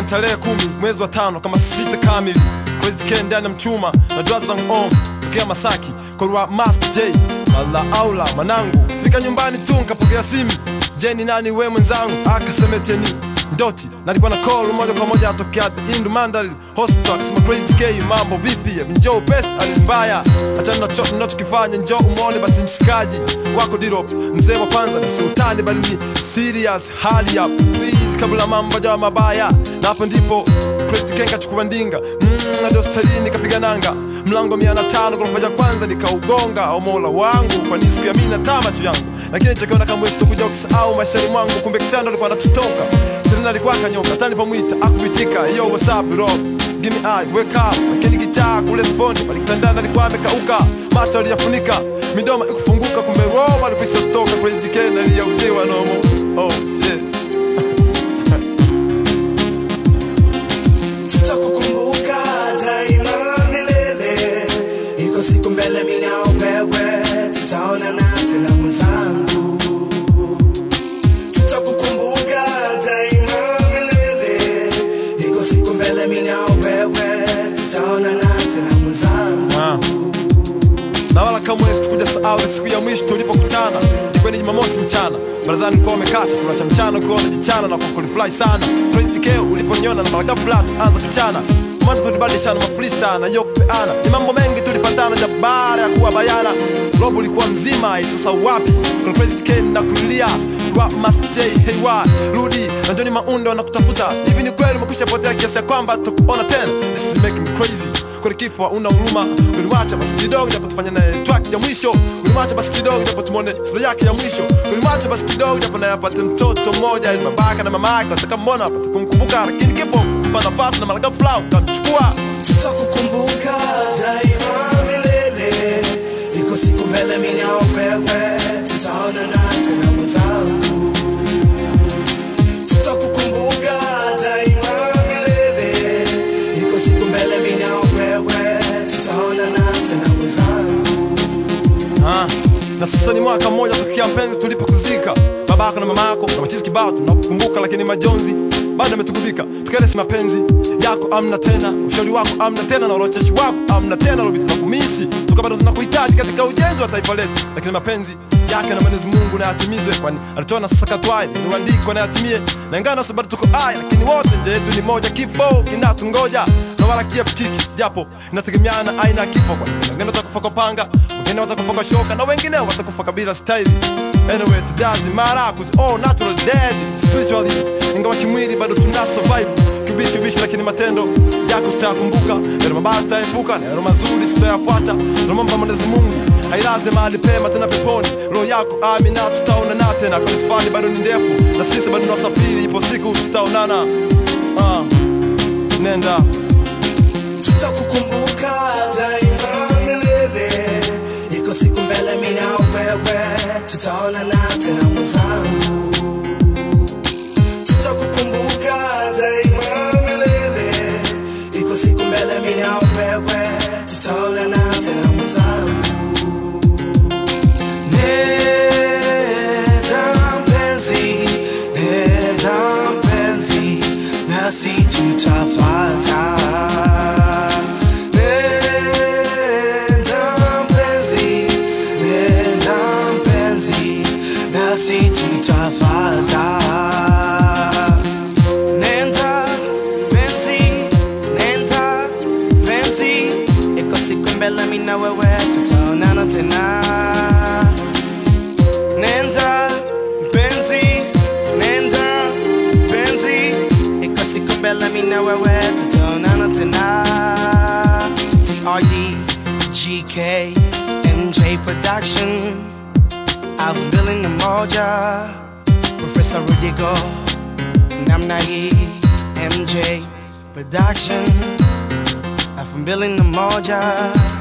ni tarehe kumi mwezi wa tano kama sita kamili Crazy K ndani ya mchuma na drive zangu on tokea Masaki kwa Master J mala aula manangu fika nyumbani tu nikapokea simu je ni nani we mwenzangu akasemeteni ndoti nalikuwa na call moja kwa moja atokea Indu Mandal Hospital akasema Crazy K mambo vipi njoo pesa alimbaya achana na chochote ninachokifanya njoo umone basi mshikaji wako Dirop mzee wa kwanza ni sultani bali ni serious hali ya please kabla mambo jawa mabaya na hapo ndipo Crazy K kachukua ndinga mm, hadi hospitalini kapiga nanga mlango mia na tano ghorofa ya kwanza nikaugonga au mola wangu kwani sikuamini hata macho yangu lakini chakiona kama wezi tukuja kusahau maishani mwangu kumbe kichando alikuwa anatutoka tena alikuwa akanyoka hata nilipomwita akuitika yo what's up bro give me eye wake up lakini kichaa kule sponi palikitandana alikuwa amekauka macho aliyafunika midomo ikufunguka kumbe roho alikwisha stoka Crazy K aliyaudiwa nomo oh shit tutakukumbuka daima milele iko siku mbele mimi na wewe tutaonana tena mwenzangu tutakukumbuka daima milele iko siku mbele mimi na wewe tutaonana tena mwenzangu Ah. na wala kamwe sikuja sahau ile siku ya mwisho tulipokutana ilikuwa ni jumamosi mchana barazani ulikuwa umekata kula cha mchana ukiwa unajichana na kukulifly sana Crazy K uliponiona na mara ghafla tuanza kuchana mwanzo tulibadilishana mafrista na yo kupeana ni mambo mengi tulipatana ja baada ya kuwa bayana robo ulikuwa mzima eh, sasa wapi Kuna Crazy K nakulilia kwa Master J hey wa rudi na Johnny Maundo wanakutafuta hivi ni kweli umekwisha potea kiasi ya kwamba tukuona tena this is making me crazy kwani kifo una huruma ulimwacha basi kidogo japo tufanye naye track ya mwisho ulimwacha basi kidogo japo tumwone sura yake ya mwisho ulimwacha basi kidogo japo naye apate mtoto mmoja ili babaka na mama yake wataka mbona apate kumkumbuka lakini kifo mpa nafasi na malaga flow utamchukua tutakukumbuka daima milele iko siku mbele mimi na wewe tutaonana tena mwenzangu tutakukumbuka daima milele iko siku mbele mimi na wewe tutaonana tena mwenzangu Ah, na sasa ni mwaka mmoja tokea mpenzi tulipokuzika babako na mamako na machizi kibao tunakukumbuka lakini majonzi bado ametugubika tukaresi mapenzi yako amna tena ushauri wako amna tena na urocheshi wako amna tena lobi tunakumisi tuka bado tunakuhitaji katika ujenzi wa taifa letu lakini mapenzi yake na Mwenyezi Mungu na yatimizwe kwani alitoa na sasa katwaye ni andiko na yatimie na ingawa nasi bado tuko hai lakini wote nje yetu ni moja kifo kinatungoja na wala kiepukiki japo inategemeana aina ya kifo kwani wengine watakufa kwa panga wengine watakufa kwa shoka na wengine watakufa kabila staili anyway it doesn't matter cause all natural dead spiritually ingawa kimwili bado tuna survive kibishi bishi lakini matendo yako tutayakumbuka yale mabaya tutayaepuka na yale mazuri tutayafuata tunamwomba Mwenyezi Mungu ailaze mahali pema tena peponi roho yako amina tutaonana tena kwa safari bado ni ndefu na sisi bado tunasafiri ipo siku tutaonana ah nenda tutakukumbuka daima milele iko siku mbele mimi na wewe tutaonana tena mwenzangu tutakukumbuka daima milele iko siku mbele mimi na wewe tutaonana tena mwenzangu nenda mpenzi nenda mpenzi nasi tutafata nenda mpenzi nenda mpenzi nasi tutafata nenda mpenzi nenda mpenzi iko siku mbele mimi na wewe tutaonana tena nenda mpenzi nenda mpenzi iko siku mbele mimi na wewe tutaonana tena TRD GK MJ Production I've building the moja Professor Rudigo namna hii MJ Production I've building the moja